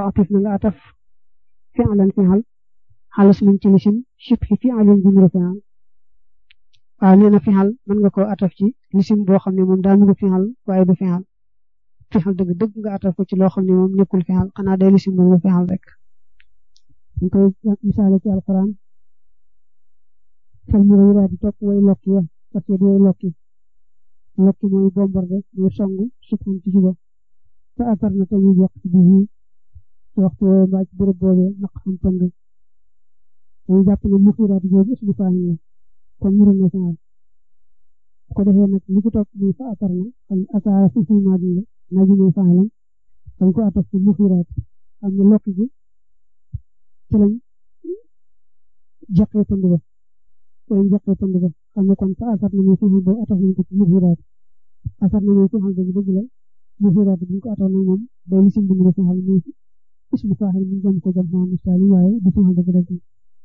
atif na nga ataf fi'lan fi'al xaalis min ci lisim shibhi fi'alin bi mu fi'al waaw nee na fi'al mën nga koo ataf ci lisim boo xam ne moom daa nuru fi'al waaye du fi'al fi'al dëgg dëgg nga ataf ko ci loo xam ne moom nekkul fi'al xanaa day lisim bu fi'al rek ñu koy misaale ci alquran fal mu rëy di topp way lokki ya parce que way lokki lokki mooy bombardé mooy songu subhan ci suba te atar na tañu yàq ci biir ci waxtu woowu mbaa ci béréb boobee naq xam pënd dañu jàpp ne muxiraat jooju ismu faahil la kon muru na fi'al ko defee nag li ci topp muy fa atar na xam asaara fi fi maadi la naa ji mooy faahilam dañ ko ataf ci muxiraat xam ne lokki gi ci lañ jaqee pënd ba ci lañ jaqee pënd ba xam ne kon fa asar na muy fi'al boobu ataf nañ ko ci muxiraat asar na muy fi'al boobu dëgg la muxiraat bi ñu ko ataf nag moom day lisim bu mu fi'al muy ismu faahil mu jëm ko jëm maa misaal waaye du fi'al dëgg dëgg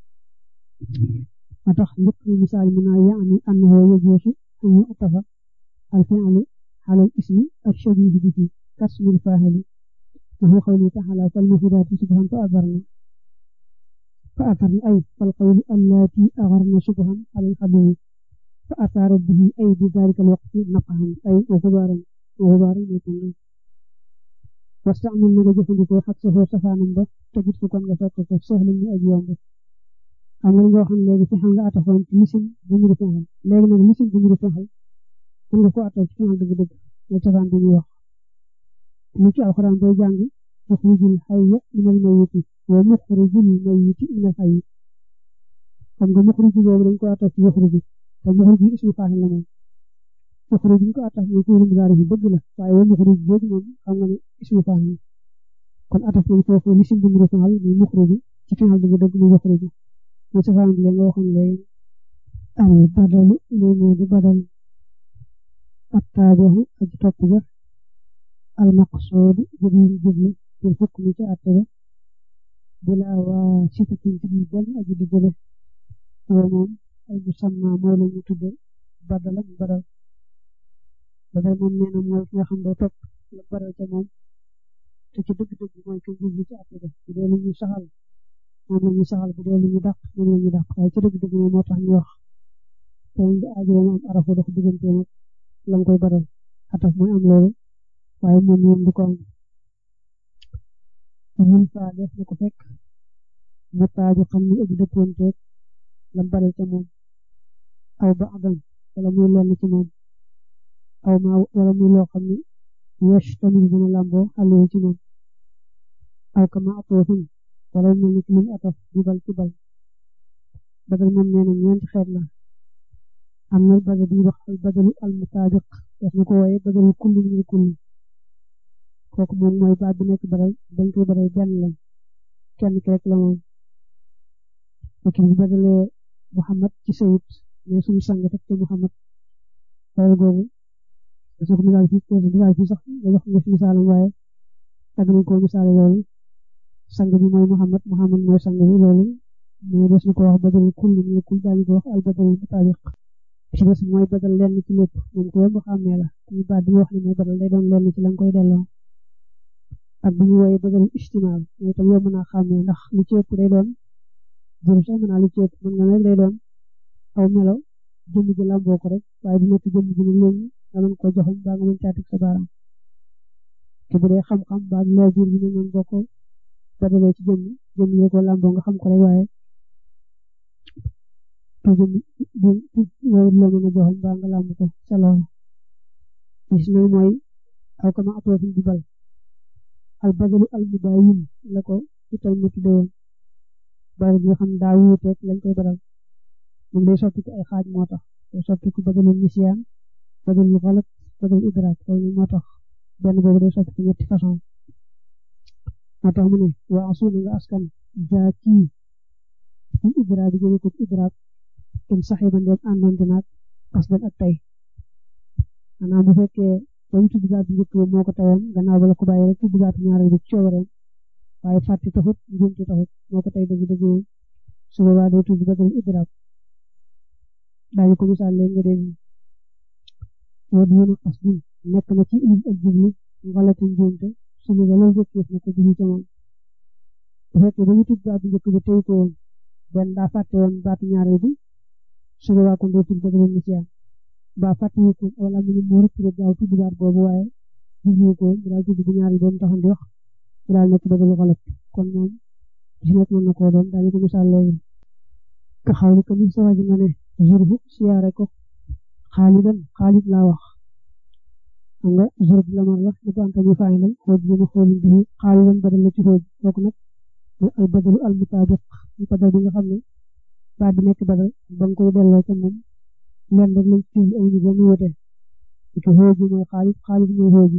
ma tax njëkk misaal mu naa yaani annahu yajuuzu an yu'tafa al-fi'lu ala al-ismi ash-shabiih bihi kasmi al-faa'ili وهو قوله تعالى فالمفيدات شبها فأثرن فأثرن أي فالقول اللاتي أغرن شبها على الحبيب فأثار به أي بذلك الوقت نقها أي وغبارا وغبارا يكون واستعمل من جفن حقه سفانا به تجد فكم غفاك سهل من أجيان به am na nga xam léegi fexal nga atafoon ci misim bu mu fexal léegi nag misim bu mu fexal mën nga ko ataf ci fexal dëgg dëgg la cosaan bi ñuy wax ni ci alxuraan booy jàng muxrijul hayya minal mayyiti wa muxrijul mayyiti minal hayyi xam nga muxriju boobu dañ ko ataf ci muxriju te muxriju ismu faa'il la moom muxriju ñu ko ataf ñu fi'il mudaari bi dëgg la waaye wa muxriju jooju moom xam nga ne ismu faa'il kon ataf nañ foofu misim bu mu fexal muy muxriju ci fexal dëgg dëgg muy muxriju mo safaan bi nga waxoon léegi al badalu li moo di badal attaajahu ak topp ga al maqsuud jublu jublu ci xukmi ci atte ba bila waa sitatin ci biir benn aji di jële oo moom ay musamma mooy la ñu tudde badal ak badal badal moom nee na mooy ki nga xam ne topp la badal ca moom te ci dëgg-dëgg mooy ki jublu ci atte ba bu dee lu ñu saxal moom la ñu saxal bu dee lu ñu dàq moom la ñu dàq waaye ci dëgg-dëgg moom moo tax ñu wax te ñu aajo mu am arafu dox diggante nag la nga koy baral ataf mooy am loolu waaye moom moom du ko am ñun saa def na ko fekk mu taaju xam ni ëpp dëppoonteeg la baral ca moom aw ba adam wala muy lenn ci moom aw ma wala muy loo xam ni yesh tamit dina lamboo xale ci moom aw kama atoofin wala mel ni luñ ataf di bal ci bal badal moom nee na ñeenti xeet la am na badal bi wax al badalu al mutaabiq def na ko wooye badalu kulli min kulli kooku moom mooy baat bi nekk badal dañ koy badal benn lañ kenn ki rek la moom ok bu badalee Muhammad ci sayid mais suñu sang teg ci Muhammad loolu googu dafa ko misaal fii ko misaal fii sax nga jox nga fi misaalam waaye tag nañ ko misaale loolu sang bi mooy Muhammad Muhammad mooy sang bi loolu mooy des na ko wax badal kulli min kulli daañu ko wax al badal mutaabiq ci des mooy badal lenn ci lépp moom ko yomb xàmmee la ñu baat bi wax ni mooy badal day doon lenn ci la nga koy delloo ak bu ñu wooyee badal istimaal mooy tam yomb naa xàmmee ndax li ci ëpp day doon jëm sax mën naa li ci ëpp mën nga rek day doon aw melo jëmm ji lamboo ko rek waaye bu nekk jëmm ji ne léegi nga mën koo joxoñ baa nga mën caatik sa baaraam te bu dee xam-xam baa leer biir bi ne noonu boo ko badalee ci jëmm jëmm yi ko lamboo nga xam ko rek waaye te jëmm bi loolu la mën a joxoñ baa nga lamb ko sa loolu gis na mooy aw kama atoofi di bal al badalu al mubayin la ko ci tay ma tudde woon bal bi nga xam daa wuuteeg lañ koy badal moom day soppi ko ay xaaj moo tax day soppi ko badalu nisiyaan badalu xalat badalu idraak loolu moo tax benn boobu day soppi ko ñetti façon moo tax mu ne waa asuuna nga askan jaa kii ci idraak bi jëme ko idraak in saxiba ndeem àndoon dinaag qasdan ak tey maanaam bu fekkee ba mu tudd baat bi njëkk ba moo ko tayoon gannaaw ba la ko bàyyi rek tudd baat ñaareel bi coobareem waaye fàtte taxut njuumte taxut moo ko tay dëgg dëgg su boobaa day tudd badal idraak daañu ko misaal leen nga dégg woo dina qasdin nekk na ci indi ak jublu ngalatin njuumte su ñu galal jëkkeef na ko bii ca moom bu fekkee ba ñu tudd baatu njëkk bi tey ko woon benn daa fàtte woon baatu ñaareel bi su boobaa kon doo tudd ba doon ci ba fàtte ko wala mu mu rëcc rek gaaw tudd baat boobu waaye jublu ko mu daal tudd bu ñaareel doon taxan di wax mu daal nekk bëgg lu xalat kon moom si nekk mën na koo doon daal ko misaal léegi ka xaw ni ko ni sa waji nga ne jurbu siyaare ko xaalidan xaalid laa wax xam nga jurb lamar la ñu ko anta ñu faay lam xooj bi na xoolin bi xaalidan badal la ci xooj kooku nag mooy al badalu al mutaabiq ñu badal bi nga xam ne baat bi nekk badal ba nga koy delloo ca moom leen rek lañ ci ay ñu ba mu wute ci xooj mooy xaalid xaalid mooy xooj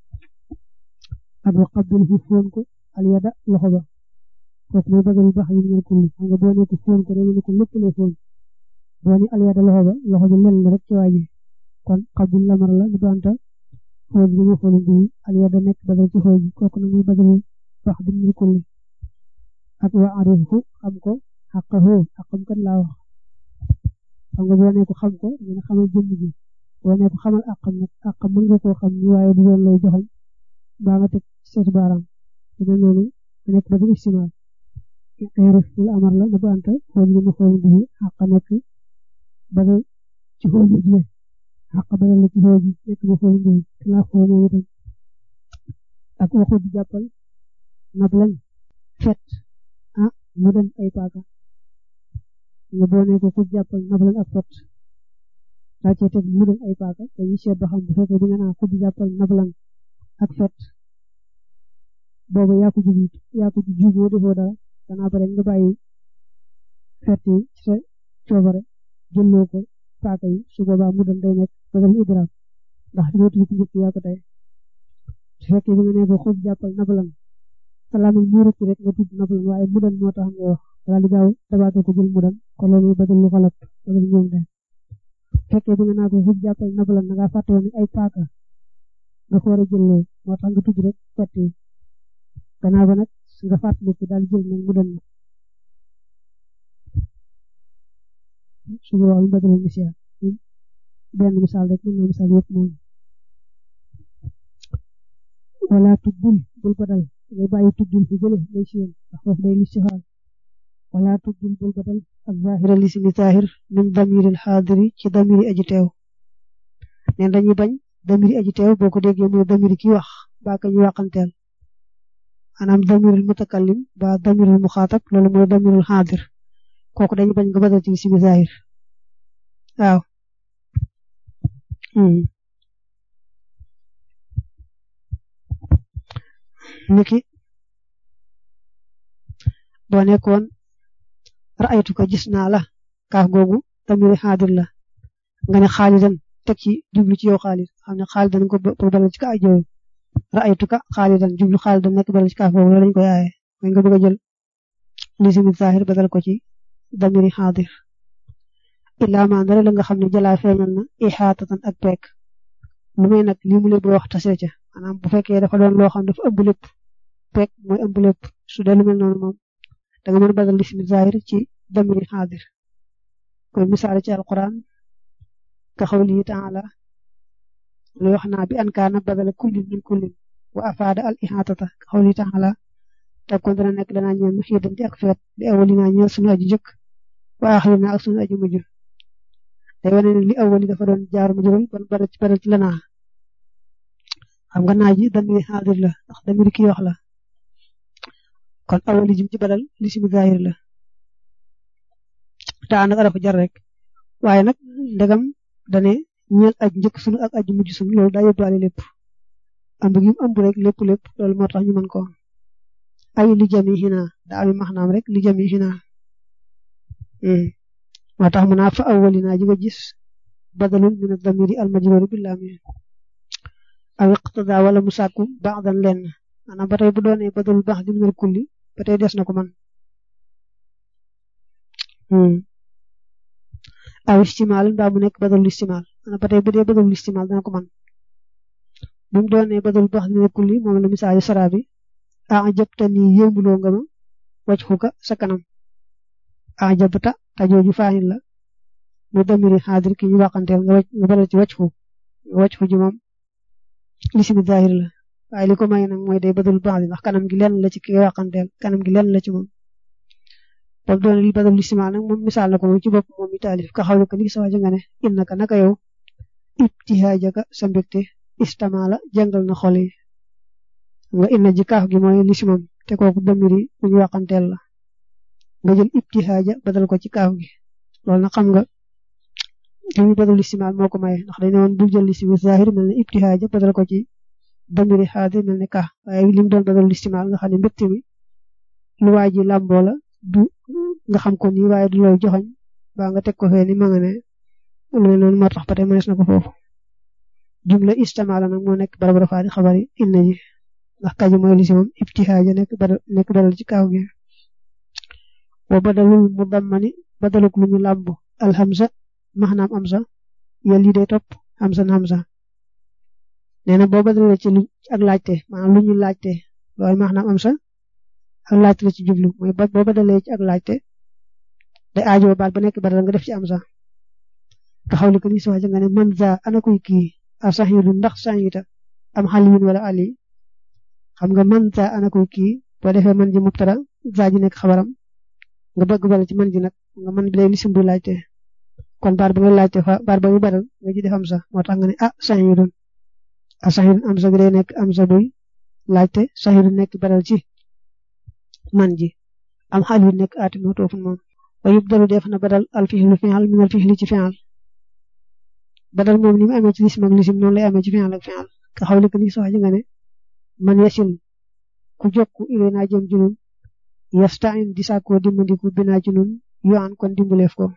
ak wa qabbil fu foon ko al yada loxo ba kooku mooy badal bax yi ñu kulli xam nga boo nekk foon ko dañu ne ko lépp lay foon boo ni al yada loxo ba loxo bi len rek ci waaji kon qabbil lamar la ñu banta xooj bi ñu xool bi al yada nekk badal ci xooj kooku nag muy badal bax bi ñu kulli ak wa arifu xam ko xaqahu xaqam kan laa wax xam nga boo nekk xam ko dina xamal jëmm ji boo nekk xamal àqam nag àqam mën nga koo xam ni waaye du doon lay joxal baa nga teg seetu baaraam te mel noonu nga nekk ba du istimaal ay ref lu amar la na banta xool li ma xool bi xaqa nekk badal ci xool ji le xaqa badal la ci xool ji nekk ba xool bi te laa xool moom itam ak waxu di jàppal nab lañ fet ah mu dem ay paaka nga boo nekk ku jàppal nab lañ ak fet daa cee teg mu dem ay paaka dañuy seet ba xam bu fekkee di nga naa ku jàppal nab lañ ak fet boobu yaa ko jub yaa ko juboo defoo dara danaa bare nga bàyyi fet yi ci sa coobare jëlloo ko paaka yi su boobaa mu dem day nekk bëggal idraam ndax di nga tudd njëkk yaa ko tey su fekkee bi nga ne ko xub jàppal nabalan salaam mu rëcc rek nga tudd nabalan waaye mu dem moo tax nga wax daal di gaaw dabaatoo ko jël mu dem kon loolu bëggal lu xalaat bëggal ñoom de fekkee bi nga naa ko xub jàppal nabalan na ngaa fàtte woon ay paaka nga ko war a jëlloo moo tax nga tudd rek fet yi gannaaw ba nag nga fàttaliku daal jël nag mu dem su boobaa mu bëgg misaal benn misaal rek mën na misaal yëpp moom wala tuddul bul badal ngay bàyyi tuddul fi jële day siyam ndax foofu day listixaal wala tuddul bul badal ak zahira lismi zahir min damiril xaadiri ci damiri aji teew neen dañuy bañ damiri aji teew boo ko déggee mooy damiri ki wax baa ka ñu waxanteel maanaam damirul mutakallim ba damirul muxaatab loolu mooy damirul xaadir kooku dañu bañ nga badal ci lismi zahir waaw niki boo nekkoon ra'aytu ko gis naa la kaaf googu damiri xaadir la nga ne xaalidan teg ci jublu ci yow xaalid xam ne xaalidan ko pour badal ci ka ay jooyu ra'aytu ka xaalidan jublu xaalidan nekk badal ci kaaf googu loolu lañ koy aaye mooy nga bëgg a jël lismi zahir badal ko ci damiri xaadir illaa maa ndare la nga xam ne jalaa feeñal na ixaatatan ak peek lu may nag lii mu lay wax tasee ca maanaam bu fekkee dafa doon loo xam dafa ëmb lépp peek mooy ëmb lépp su dee lu mel noonu moom da nga mën a badal lismi zahir ci damiri xaadir koy misaale ci alquran ka xawlihi taala lu wax naa bi an kaana badala kullin min kullin wa afaada al ixaatata ka xawlihi taala te kon dana nekk danaa ñëw mu xiidanti ak feet di awali naa ñëw sunu aji jëkk wa axiri naa ak sunu aji mujj day wane ne li awali dafa doon jaar mu jural ban bara ci bara ci la naa xam nga naa ji damiri xaadir la ndax damiri kii wax la kon awali jim ci badal li simi zahir la taa nag arafa jar rek waaye nag ndegam dane ñeel aj njëkk sunu ak aji mujj sunu loolu daa yóbbaale lépp ëmb gi mu ëmb rek lépp lépp loolu moo tax ñu mën ko ay li jami xina daa ami maxnaam rek li jami xina moo tax mu naa fa awwalina ji nga gis badalun min ad-damiri al-majruri bil lam aw iqtada wala mu sàkku ba'dan lenn maanaam ba tey bu doonee badalul baax di minal kulli ba tey des na ko man aw istimaal mbaa mu nekk badalul istimaal maanaam ba tey bu dee badalul istimaal dana ko man bu mu doonee badalul baax di minal kulli moom la misaali sara bi ajabtani yéemuloo nga ma waj xuka sa kanam ajabta tajooju faanil la mu damiri xaadir ki ñu waxanteel nga waj nga badal ci waj xu waj xu ji moom lisimi zahir la waaye li ko may nag mooy day badal baax di ndax kanam gi lenn la ci ki nga waxanteel kanam gi lenn la ci moom boobu doon li badal listimaal nag moom misaal na ko moom ci bopp moom mi taalif ka xaw ko ni sa waja nga ne innaka naka yow ibtihaajaka sa mbégte istamaala jàngal na xol yi nga inna ji kaaf gi mooy lisimam te kooku damiri bu ñu waxanteel la nga jël ibtihaaja badal ko ci kaaf gi loolu nag xam nga li muy badal listimaal moo ko maye ndax dañ ne woon bul jël lisimi zahir mel ne ibtihaaja badal ko ci damiri xaadir mel ne ka waaye li mu doon badal listimaal nga xam ne mbégte mi lu waa ji làmboo la du nga xam ko nii waaye du looy joxoñ ba nga teg ko fee ni ma nga ne loolu loolu moo tax ba tey mënees na ko foofu jumla istamaala nag moo nekk barab rafaa di xabari inna ji ndax kaji mooy lisimam ibtihaaja nekk badal nekk badal ci kaaw gi wa badalul mudammani badaluk lu ñu làmb alhamza maxnaam amza yel yi day topp hamzan hamza nee na boo badalee ci lu ak laajte maanaam lu ñu laajte loolu maxnaam amza ak laajte la ci jublu mooy boo badalee ci ak laajte day aajo baat ba nekk badal nga def ci amza taxaw li ko ni si waaj nga ne man za ana kuy kii a saxiidu ndax saxiita am xaliyun wala ali xam nga man za ana kuy kii boo defee man ji mubtada za ji nekk xabaram nga bëgg bala ci man ji nag nga man bi day lisim bu laajte kon baat ba nga laajte fa baat ba mu badal nga ji def am sa moo tax nga ne ah saxiidun a saxiidun am sa gi day nekk am sa buy laajte saxiidun nekk badal ci man ji am xaliyun nekk aati moo toofun moom wa yubdalu def na badal al fihlu fi'al min al fihli ci fi'al badal moom ni mu amee ci lisim ak lisim noonu lay amee ci fi'al ak fi'al ka xaw li ko ni soxaji nga ne man yasil ku jokku ilay naa jëm junun yastain di sàkkoo dimbandiku binaa ci nun yoan kon dimbaleef ko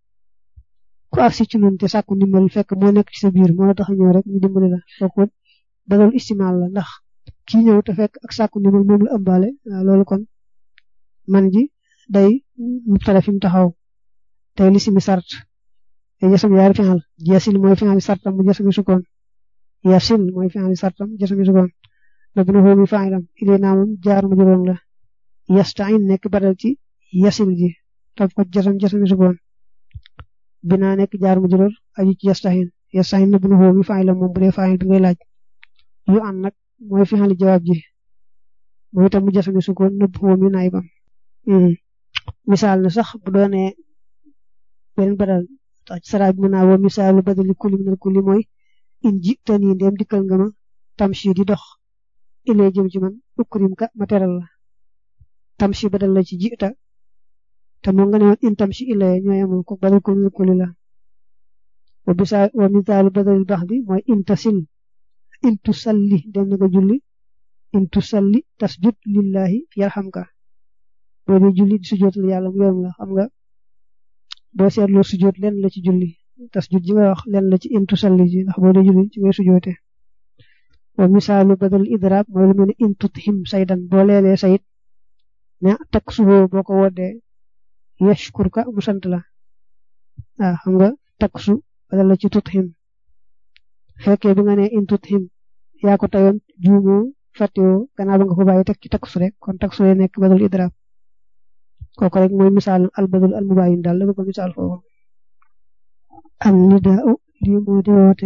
ku agsi ci nun te sàkku ndimbal fekk moo nekk ci sa biir moo la tax a ñëw rek ñu dimbali la kooku badal istimaal la ndax kii ñëw te fekk ak sàkku ndimbal moom la ëmbaale loolu kon man ji day mubtada fi mu taxaw tey lisimi sart te jasam yaari fi'al yasil mooy fi'al sartam mu jasami sukkoon yasil mooy fi'al sartam jasami sukkoon na bu na xoomi fa'ilam ilay naa moom jaar ma juróom la yastain nekk badal ci yasil ji topp ko jasam jasami sukkoon binaa nekk jaar ma juróom aju ci yastain yastain na bu na xoomi fa'ilam moom bu dee fa'il bi ngay laaj yu an nag mooy fi'al jawaab ji mooy itam mu jasami sukkoon na bu xoomi naayibam misaal na sax bu doonee benn badal tax ci saraab bi mën naa woo misaalu badali kulli minal kulli mooy in ji tani ndem dikkal nga ma tamshi di dox ilee jëm ci man ukrim ka ma teral la tamshi badal la ci jita te moo nga ne woon in tamshi ilee ñooy amoon ko badal kulli minal kulli la wa bisa wa misaalu badalil bax bi mooy in tasil in tusalli dem na nga julli in tusalli tasjud lillahi yarhamka boo dee julli di sujootal yàlla mu yoon la xam nga boo seetloo sujoot lenn la ci julli tasjud ji nga wax lenn la ci in tusalli ji ndax boo dee julli ci ngay sujoote wa misaalu badal idraab mooy lu mel ne in tuthim saydan boo leelee sayit ne takk suboo boo ko woddee yashkurka mu sant la waaw xam nga takk su badal la ci tuthim fekkee bi nga ne in tuthim yaa ko tayoon juumoo fàttewoo gannaaw ba nga ko bàyyi teg ci takk su rek kon takk su nekk badal idraab kooku rek mooy misaal al badal al mubayin daal la bëgg misaal foofu am nidaa lii moo di woote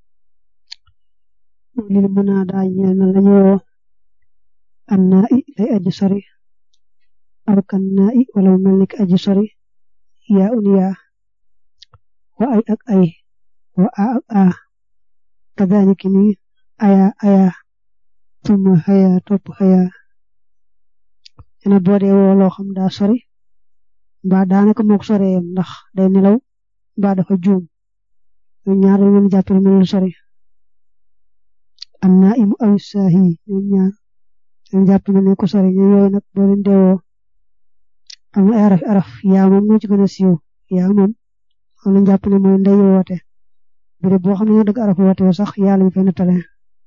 lil munaada ñeel na lañu woo an naa i lay aji sori aw kan naa i wala mu mel ni ki aji sori yaa un yaa wa ay ak ay wa a ak a kadaaliki ni aya aya tuma xaya topp xaya ene boo dee woo loo xam daa sori mbaa daanaka mook soreeyam ndax day nelaw mbaa dafa juum ñoom ñaar dañu leen jàppale mel lu sori am naa imu aw saahi ñoom ñaar dañu jàpp ne ko sori ñoom yooyu nag boo leen dee woo am na ay araf araf yaa moom moo ci gën a siiw yaa moom xam nañ jàpp ne mooy ndey woote bërëb boo xam ne ñoo dëgg araf woote sax yaa lañ fay nettale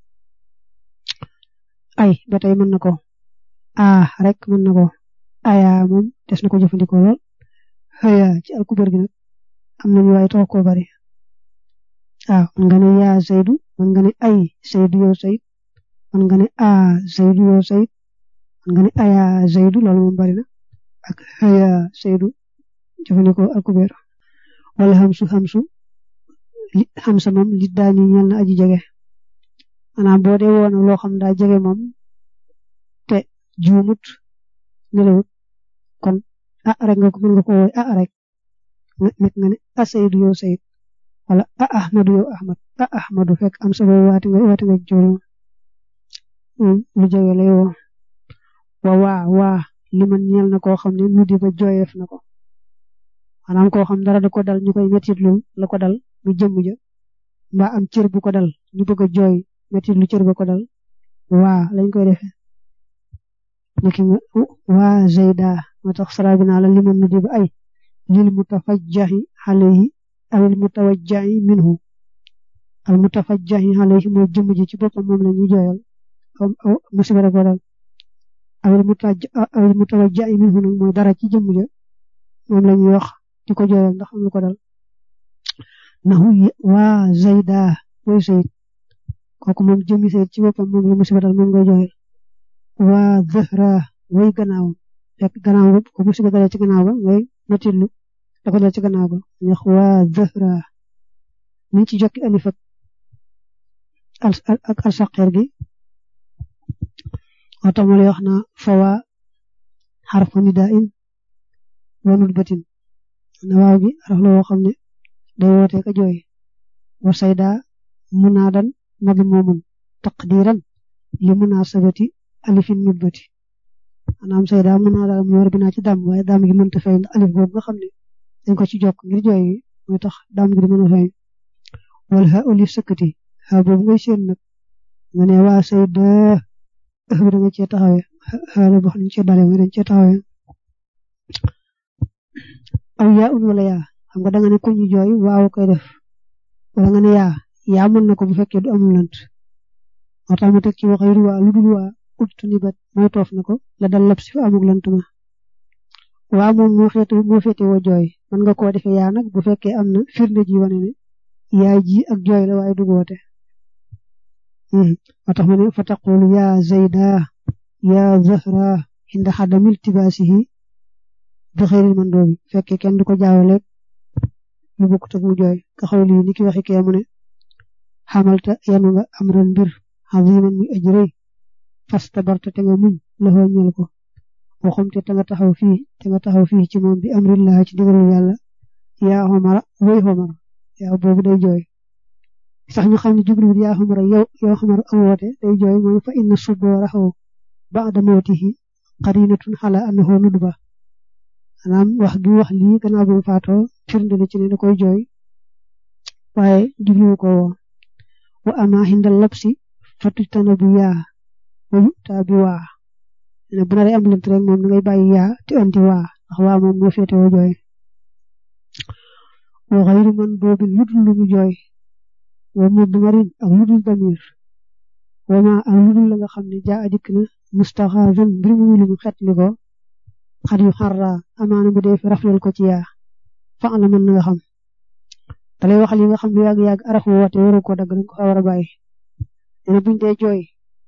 ay ba tey mën na ko ah rek mën na ko aya moom des na ko jëfandikoo lool xëya ci alkubar gi nag am nañu waaye tax koo bari waaw mën nga ne yaa Zaydu mën nga ne ay Zaydu yow Zayd mën nga ne a Zaydu yow Zayd mën nga ne aya Zaydu loolu moom bari na ak xëya Zaydu jëfandikoo alkubar wala xamsu xamsu li xamsa moom li daañu ñel na aji jege maanaam boo dee woon loo xam daa jege moom te juumut nelawut kon ah rek nga ko mën nga ko woy ah rek nit nga ne ah Seydou yow Seyd wala ah Ahmadu yow Ahmad ah Ahmadu fekk am sa boobu waati nga waati nga joolu lu jege lay woo wa waa waa li man ñeel na koo xam ne nu di ba jooyeef na ko maanaam koo xam dara da ko dal ñu koy mettit lu la ko dal mu jëmm ja mbaa am cër bu ko dal ñu bëgg a jooy mettit lu cër ba ko dal waa lañ koy defee niki nga waa Zeyda moo tax sara bi naa la li man nu di ba ay lil mutafajjahi alayhi awil mutawajjahi minhu al mutafajjahi alayhi mooy jëmm ji ci boppam moom la ñuy jooyal aw musiba da ko dal awil mutaj awil mutawajjahi minhu nag mooy dara ci jëmm ja moom la ñuy wax di ko jooyal ndax am lu ko dal nahu waa Zeyda mooy Seyd kooku moom jëmmi Seyd ci boppam moom la musiba dal moom ngay jooyal waa Zahra way gannaaw fekk gannaaw ba ko musiba dalee ci gannaaw ba ngay metitlu da ko dal ci gannaaw ba ñax waa Zahra ni ci jokki alif ak al saqeer gi moo tax ma lay wax na fawa xarfu nidain wa nutbatin na waaw gi araf la woo xam ne day woote ka jooy wa sayda munaadan madmumun taqdiran li munasabati alifin nutbati maanaam sayda munaada mu war binaa ci dam waaye dam gi mënta feeñ alif boobu nga xam ne dañ ko ci jokk ngir jooy gi mooy tax dam gi di mën a feeñ wal ha olif sëkkati ha boobu ngay seen nag nga ne waa sayda ëx bi da nga cee taxawee xaala boo xam ne cee dale mooy dañ cee taxawee aw yaa un wala yaa xam nga da nga ne ku ñu jooy waaw koy def wala nga ne yaa yaa mën na ko bu fekkee du amul lant moo tax mu teg ci wax yu waa lu dul waa ut ni bat mooy toof na ko la dal lab si fa amul lant ma waaw moom moo féete moo féete woo jooy mën nga koo defee yaa nag bu fekkee am na firnde ji wane ne yaa ji ak jooy la waaye du goote moo tax ma ne fa taqulu yaa zayda yaa zahra inda xadamil tibaasihi bi xëyril man doobi fekkee kenn du ko jaawaleeg lu bokkut ak mu jooy ka xaw lii ni ki waxi kee mu ne xamalta yanu nga am ran mbir aziman muy aji rëy fastabarta te nga muñ loxoo ñeel ko waxumte te nga taxaw fii te nga taxaw fii ci moom bi amrillah ci digalul yàlla yaa xomara woy xomara yaa boobu day jooy sax ñu xam ne jubluwul yaa xomara yow yow xomara am woote day jooy mooy fa inna suboraxaw ba'da mawtihi qarinatun xala annahu nudba maanaam wax gi wax lii gannaaw bi mu faatoo firnde la ci ne da koy jooy waaye jubluwu ko woo wa ama xindal labsi fatujtana bu yaa wa yuta bi waa ne bu naree am lënt rek moom da ngay bàyyi yaa te andi waa ndax waa moom moo féete woo jooy wa xayru man boobu ludul lu mu jooy wa mudmarin ak ludul damir wa ma ak ludul la nga xam ne jaa adikk na mustaxaafan mbir mu lu mu xetli ko xar yu xarra amaana bu dee fi raflal ko ci yaa fa la mën na nga xam da lay waxal yi nga xam ne yàgg yàgg araf woote waru ko dagg dañ ko fa war a bàyyi nee buñ dee jooy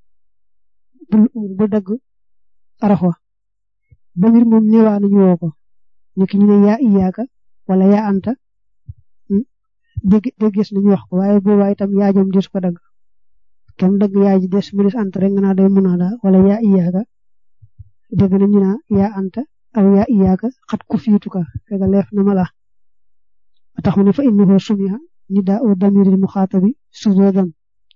bu dagg araf wa ba mbir moom néewaa nañu woo ko ñu ki ñu ne yaa iyaaka wala yaa anta dégg déggees nañu wax ko waaye boobaa itam yaa jom des ko dagg kenn dagg yaa ji des mu des anta rek nga naa day munaada wala yaa iyaaka dégg nañu naa yaa anta aw yaa iyaaka xat ku fiituka fekk leef na ma la tax mu ne fa innahu sumiha nidaa u damiril muxaatabi sujudan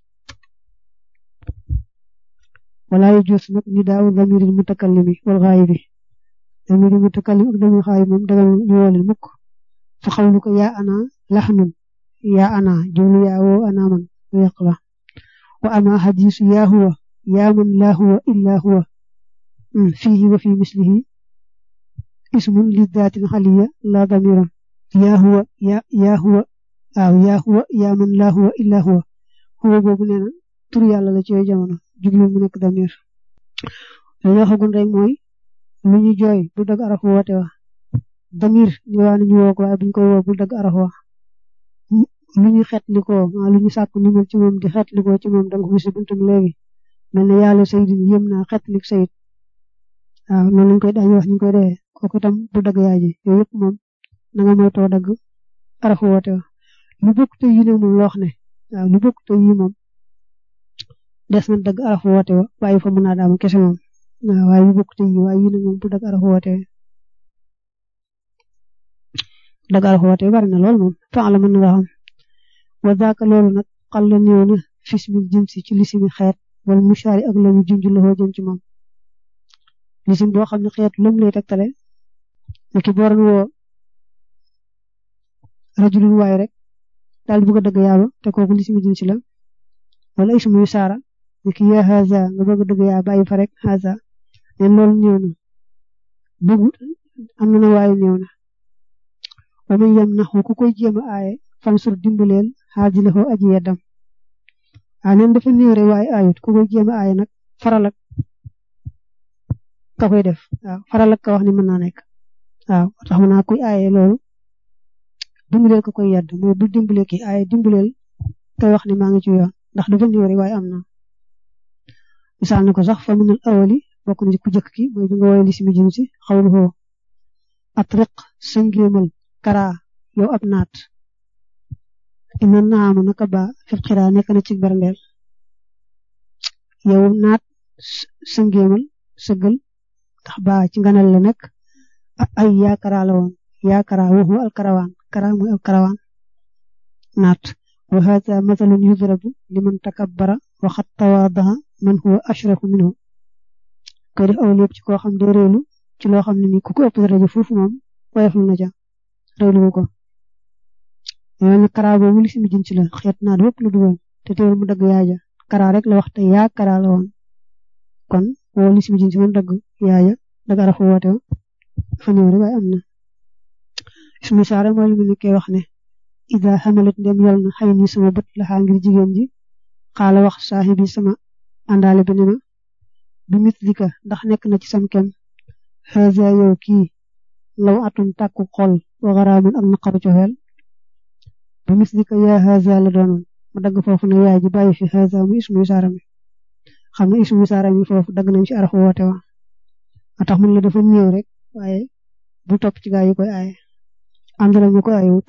wala yajus nag nidaa u damiril mutakallimi wal xaayibi damiril mutakallim ak damir xaayib moom dagal ñu woolil mukk fa xawlu ko yaa ana laxnun yaa ana jumlu yaa woo ana man lu yàq la wa ama hadisu yaa huwa yaa man laa huwa illaa huwa fiihi wa fi mislihi ismun li daatin xaliya la damiran yaa huwa yaa yaa huwa waaw yaa huwa yaa man laa huwa illaa huwa huwa boobu nee na tur yàlla la ci yooyu jamono jublu mu nekk damir dañu waxagun rek mooy lu ñu jooy bu dagg araf woote wa damir ñu waa nañu woo ko waaye buñ koy woo bu dagg araf wa lu ñu xetlikoo maa lu ñu sàkk nimal ci moom di xetlikoo ci moom danga ko gis buntum léegi mel ne yàlla sayidin yëm naa xetlik sayid waaw noonu lañ koy dañu wax ñu koy dee kooku itam bu dagg yaay ji yooyu yëpp moom na nga moytoo dagg arafu woote wa lu bokk te yi nag moom loo xam ne waaw lu bokk te yi moom des na dagg arafu woote wa bàyyi fa mun a daama kese moom waaw waaye yu bokk te yi waaye yu ne moom bu dagg arafu woote dagg arafu woote bari na lool moom fa la mën na nga xam wa daaka loolu nag xal la néew na fismil jinsi ci lisimi xeet wala mushaari ak lañu junj loxoo jëm ci moom lisim boo xam ne xeet lum lay tegtale ne ki booran woo rajulun waay rek daal di bëgg a dëgg yaaba te kooku lisimi jinsi la wala ismu yu saara ne ki yaa haza nga bëgg a dëgg yaa bàyyi fa rek haza ne loolu néew na bëggu am na na waaye néew na wa man yam naxu ku koy jéem a aaye fan sur dimbaleel xaaji la xoo aji yeddam a neen dafa néew rek waaye aayut ku koy jéem a aaye nag faral ak ka koy def waaw faral ak ka wax ni mën naa nekk waaw tax mën naa kuy aaye loolu dimbaleel ko koy yedd mooy bu dimbalee ki aaye dimbaleel kay wax ni maa ngi ci yoon ndax dafa néew rek waaye am na misaal na ko sax fa minal awali bokk na ci ku jëkk ki mooy bi nga woowee lisimi jinsi xawlu xoo atriq sëngéemal kara yow ab naat ina naama naka ba fil xiraa nekk na ci berndeel yow naat sëngéemal sëggal ndax ba ci nganal la nekk ay yaakara la woon yaakara waxu alkarawaan kara mooy alkarawaan naat wa hada mathalun yudrabu liman takabbara wa xat tawaadaha man huwa ashrafu minhu koy def aw lépp ci koo xam de réelu ci loo xam ne ni ku ko ëpp daraja foofu moom woyoflu na ja réelu ko yow ne kara boobu li simi jinsi la xeet naat wépp lu dugal te teewul mu dagg yaaja kara rek la wax te yaa kara la woon kon woo li simi jinsi moom dagg yaaja dagg arafu woote fa ñëw rek waaye am na ismu saara mooy lu mu nekkee wax ne ida xamalat ndem yol na xëy ni sama bët laxaa ngir jigéen ji xaala wax saaxibi sama àndaale bi ne ma bi mislika ndax nekk na ci sam kem xaza yow kii law atum tàkku xol wa garaamun ak naqaru cofeel bi mislika yaa xaza la doonoon ma dagg foofu ne yaay ji bàyyi fi xaza mu ismu saara mi xam nga ismu saara mi foofu dagg nañ ci arafu woote wa a tax mun la dafa néew rek waaye bu topp ci gaa yi koy aaye àndala ñu koy aaye wut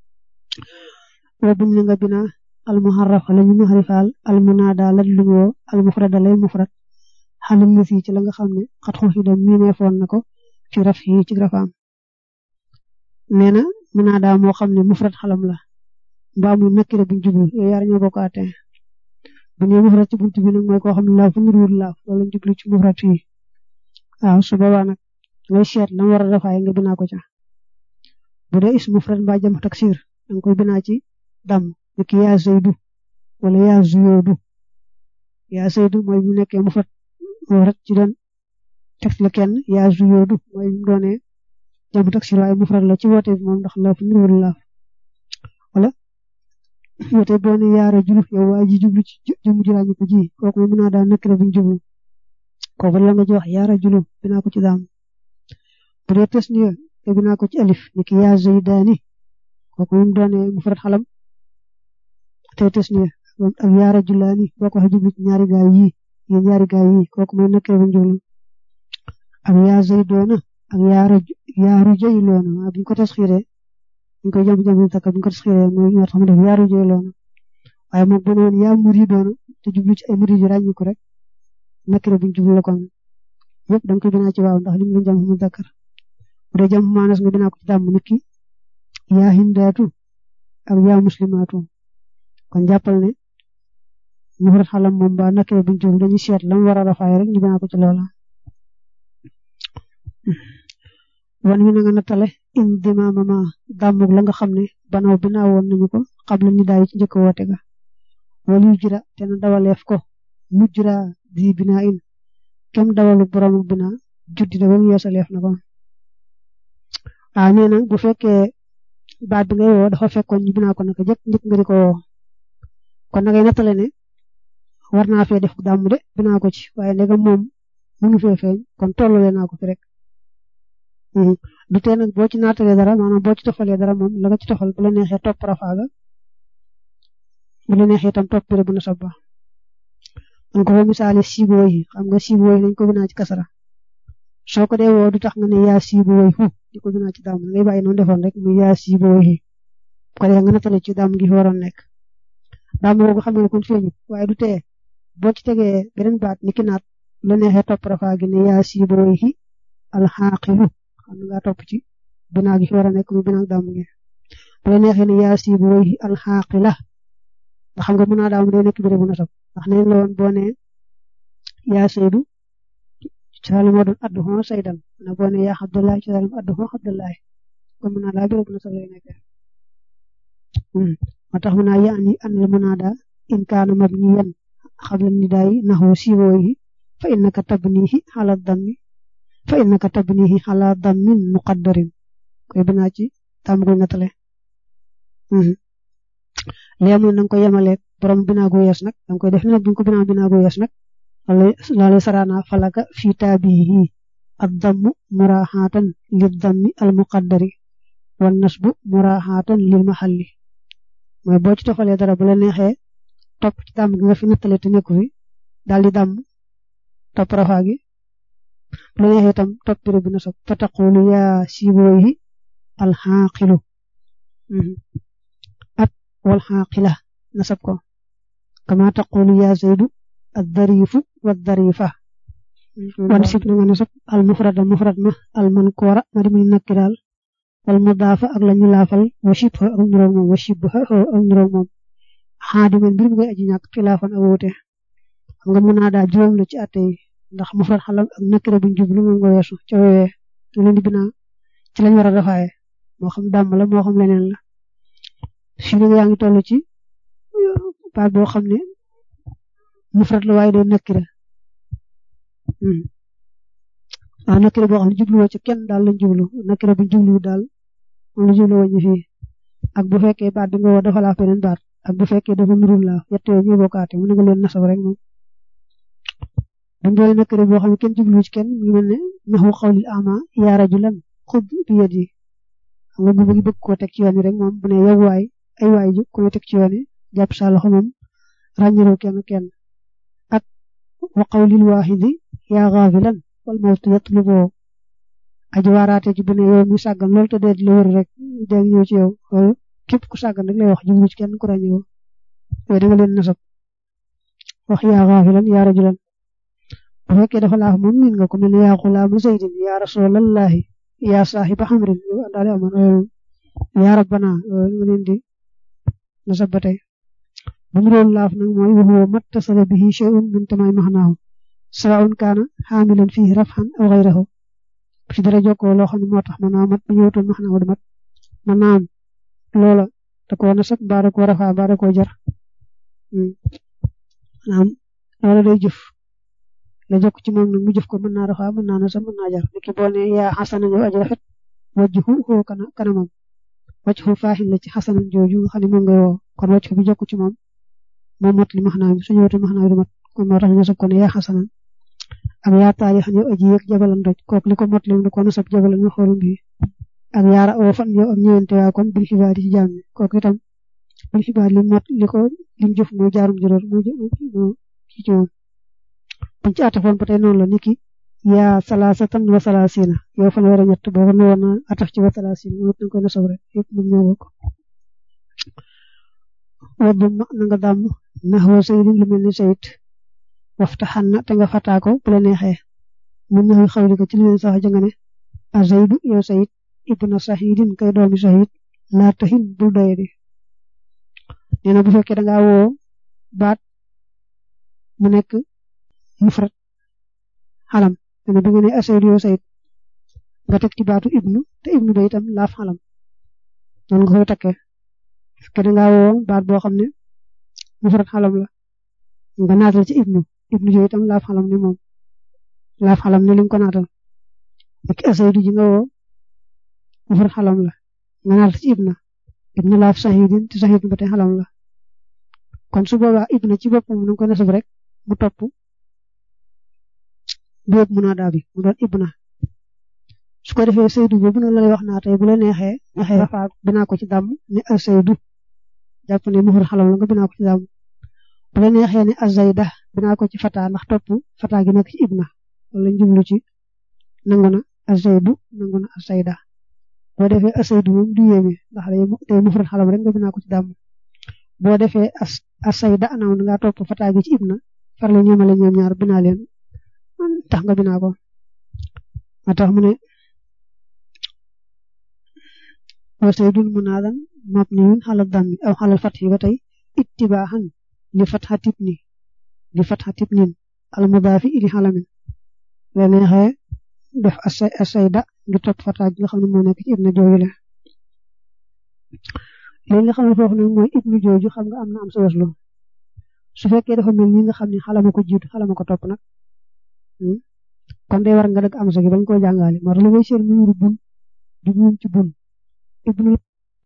wa buñ nga bina al muharraf la ñu muharrifaal al munada la lu woo al mufrada lay mufrad xalal la ci la nga xam ne xat xu xidam miineefoon na ko ci raf yi ci rafaam nee na munada moo xam ne mufrad xalam la mbaa muy nakkira buñ jublu yooyu yaar ñoo bokk àtte bu ñu mufrad ci buntu bi nag mooy koo xam ne laaf fu niruwul laaf loolu jublu ci mufrad fii waaw su boobaa nag ngay seet la war a rafaay nga binaa ko ca bu dee is mufrad mbaa jam taksir danga koy binaa ci dam ni ki yaa zaydu wala yaa zuyoodu yaa zaydu mooy bu nekkee mufrad mufrad ci doon teg la kenn yaa zuyoodu mooy bu doonee jam taksir waaye mufrad la ci woote bi moom ndax laaf niruwul laaf wala woote boo ne yaa rajulu yow waa ji jublu ci jëmu jiraañu ko ji kooku mën naa daa nekk buñ jublu kooku la nga ji wax yaa rajulu binaa ko ci daam bu dee tasniya te binaa ko ci alif ni ki yaa zaydaani kooku mu doonee mufrad xalam te tasniya ak yaa rajulaani boo ko waxee jublu ci ñaari gaay yi yi ñaari gaay yi kooku mooy nekkee buñ jublu ak yaa zaydoona ak yaa raj yaa rujayloona waa buñ ko tasxiiree buñ koy jàmb jàmb takka buñ ko tasxiiree mooy ñoo tax mu def yaa rujayloona waaye moom bu ne woon yaa muridoona te jublu ci ay murid yu ràññi ko rek nekkee buñ jublu la kon yëpp da nga koy binaa ci waaw ndax li mu doon jàmm mu dakkar bu dee jàmm maanas nga binaa ko ci dàmm nit ki yaa hindaatu ak yaa muslimaatu kon jàppal ne mufrad xalam moom ba nekkee buñ jublu dañuy seet lam war a rafaay rek ñu binaa ko ci loola wan mi na nga nattale in dimaama ma dàmmug la nga xam ne banaw binaa woon nañu ko xabla ni daay ci njëkk woote ga wala yu jira te na dawaleef ko mujjira di binaa in kem dawalu borom bina juddi na ba mu yeesaleef na ko ah nee na bu fekkee baat bi ngay woo dafa fekkoon ñu binaa ko naka jëkk njëkk nga di ko woo kon nagay nattale ne war naa fee def dàmm de binaa ko ci waaye ndegam moom mënu fee feeñ kon tollale naa ko fi rek du tee nag boo ci naatalee dara maanaam boo ci tofalee dara moom la nga ci tofal bu la neexee topp rafaaga bu la neexee itam topp béré bu na sabba man ko fa misaale siibu woy xam nga siibu woy dañ ko binaa ci kasara soo ko dee woo du tax nga ne yaa siibu woy hu di ko binaa ci dàmm ngay bàyyi noonu defoon rek muy yaa siibu woy ko dee nga nattale ci dàmm gi fi waroon nekk dàmm boobu xam ne kon feeñut waaye du tee boo ci tegee beneen baat ni ki naat la neexee topp rafaa gi ne yaa siibooyi alxaaqilu xam nga topp ci binaa gi fi war a nekk muy binaa daam gi bu la neexee ne yaa siibooyi alxaaqila nga xam nga mën naa daam day nekk bérébu nasab ndax neen la woon boo ne yaa saydu cosaani moo doon addu xoo saydan na boo ne yaa abdullahi cosaani moo addu xoo abdullahi kon mën naa daa bérébu nasab lay nekk moo tax mën naa yaani an la mën naa daa in kaana mabniyan xabla nidaayi naxu siibooyi fa innaka tabnihi ala dammi fa innaka tabnihi ala dammin muqaddarin koy binaa ci tàmm guy nattale léegi nag ko yemaleeg borom binaa gu yees nag danga koy def nag buñ ko binaa binaa gu yees nag loolu sarana falaka fi taabihi ad-dammu muraaxaatan lid dammi al muqaddari wan nasbu muraaxaatan lil maxalli mooy boo ci toxalee dara bu la neexee topp ci tàmm gi nga fi nattale te nekku fi daal di damm topp rafaa gi bu la neexee itam topp béréb bi nasab fa taqulu yaa siibooyi alxaaqilu ak wal xaaqila nasab ko kama taqulu yaa zaydu addariifu waddariifa wan sib na nga nasab al mufrada mufrad ma al mankoora ma di muy nakki daal wal mudaafa ak la ñu laafal wa shibha ak nuroog moom wa shibha ak nuroog moom xaadiman mbir mu ngay aji ñàkk xilaafan ak wuute xam nga mën naa daal juróom la ci àtte yi ndax mufrad xalam ak nakira buñ jublu moom nga weesu ca weewee te leen di binaa ci lañ war a defaaye moo xam dàmm la moo xam leneen la fii nag yaa ngi toll ci baat boo xam ne mufrad la waaye day nakira waaw nakira boo xam ne jubluwoo ci kenn daal lañ jublu nakira buñ jublu daal moom la jublu woon fii ak bu fekkee baat bi nga woo dafa laa beneen baat ak bu fekkee dafa nurul la yett yooyu ñoo bokkaate mu nga leen nasab rek moom dañ doon nakira boo xam ne kenn jublu ci kenn mu ngi mel ne naxu xawlil ama yaa rajulan xud bi yet yi xam nga bu bëgg bëgg koo teg ci yoon wi rek moom bu ne yow waay ay waay ju ku teg ci yoon wi jàpp sa loxo moom ràññaloo kenn kenn ak wa qawlil waaxidi yaa xaafilan wal mawtu yatluboo aji waaraate ci bu ne yow mi sàggan loolu te dee di la wër rek dégg ñëw ci yow loolu képp ku sàggan rek lay wax jublu ci kenn ku ràññoo yooyu da nga leen nasab wax yaa xaafilan yaa rajulan bu fekkee dafa laaf moom miin nga ko mel ne yaa xulaama zaydin yaa rasulallahi yaa saaxiba xamrin yow àndaale amoon loolu yaa rabbana loolu nga leen di nasab ba tey bu mu doon laaf nag mooy wa huwa mattasala bihi shay'un min tamay maxnaahu sawaun kaana xaamilan fihi rafxan aw xayrahu ci dara jokkoo loo xam ne moo tax mën naa mat bu ñëwatoon maxnaahu du mat mën naa am loola da koo nasab mbaa da koo rafaa mbaa da koo jar naam loola day jëf la jokk ci moom nag mu jëf ko mën naa rafaa mën naa nasab mën naa jar niki boo ne yaa xasanan yow aji rafet wajhu xoo kana kanamam wajhu faaxin la ci xasanan jooju nga xam ne moom ngay woo kon wajhu bi jokk ci moom moo mot li maxnaa mi su ñëwatoon maxnaa du mat kon moo tax ñu nasab ko ne yaa xasanan ak yaa taarixan yow aji yëg jabalan doj kooku li ko mot li da ko nasab jabalan ma xoolum bi ak yaara oo fan yow ak ñëwante waa kon bil xibaar yi ci jàmm kooku itam bil xibaar li mot li ko lim jëf mooy jaarum juróor moo moo ci ci moom buñ ci atafoon ba tey noonu la niki yaa salaasatan wa salaasina yow fan weer a ñett boo ko newoon na ataf ci wa salaasina moom it koy nasab rek yëpp moom ñoo bokk waddu ma na nga dàmm naxwa saydin lu mel ni sayid waftaxan na te nga fataa ko bu la neexee mun na xawli ko ci li leen sax janga ne a zaydu yow sayid ibna sahidin kay doomi sahid laa taxin bul doyadi nee na bu fekkee da ngaa woo baat mu nekk mufrad xalam nee na bi nga ne a sayid yow sayid nga teg ci baatu ibnu te ibnu ba itam laaf xalam noonu nga koy takkee parce que da ngaa woo baat boo xam ne mufrad xalam la nga naatal ci ibnu ibnu jooyu itam laaf xalam ne moom laaf xalam ne li nga ko naatal ak asaydu ji nga woo mufrad xalam la nga naatal ci ibna ibna laaf sahidin te sahidin ba tey xalam la kon su boobaa ibna ci boppam na nga ko nasab rek mu topp boob munaadaa bi mu doon ibna su ko defee saydu boobu nag la lay wax naa tey bu la neexee neexee rafaa binaa ko ci dàmm ne asaydu jàpp ne mufrad xalam la nga binaa ko ci dàmm bu la neexee ne azayda binaa ko ci fata ndax topp fata gi nekk ci ibna wala njublu ci nangu na azaydu nangu na azayda boo defee azaydu moom du yéeme ndax day mufrad xalam rek nga binaa ko ci dàmm boo defee azayda anaw nga topp fata gi ci ibna farle ñoomale ñoom ñaar binaa leen tax nga binaa ko ma tax mu ne wa saydun munaadan mabniyun xala dammi aw xalal fatxi ba tey ittibaaxan li fatxa tibni li fatxa tibnin al mudaafi ili xalamin la neexee def asayda ngi topp fata gi nga xam ne moo nekk ci ibna jooju la léegi nga xam ne foofu nag mooy ibnu jooju xam nga am na am sa waslu su fekkee dafa mel ni nga xam ne xalama ko jiitu xalama ko topp nag kon day war nga dëgg am sa gi bañ koo jàngaale moo tax li ngay seen mu nuru bun di ci bun ibnu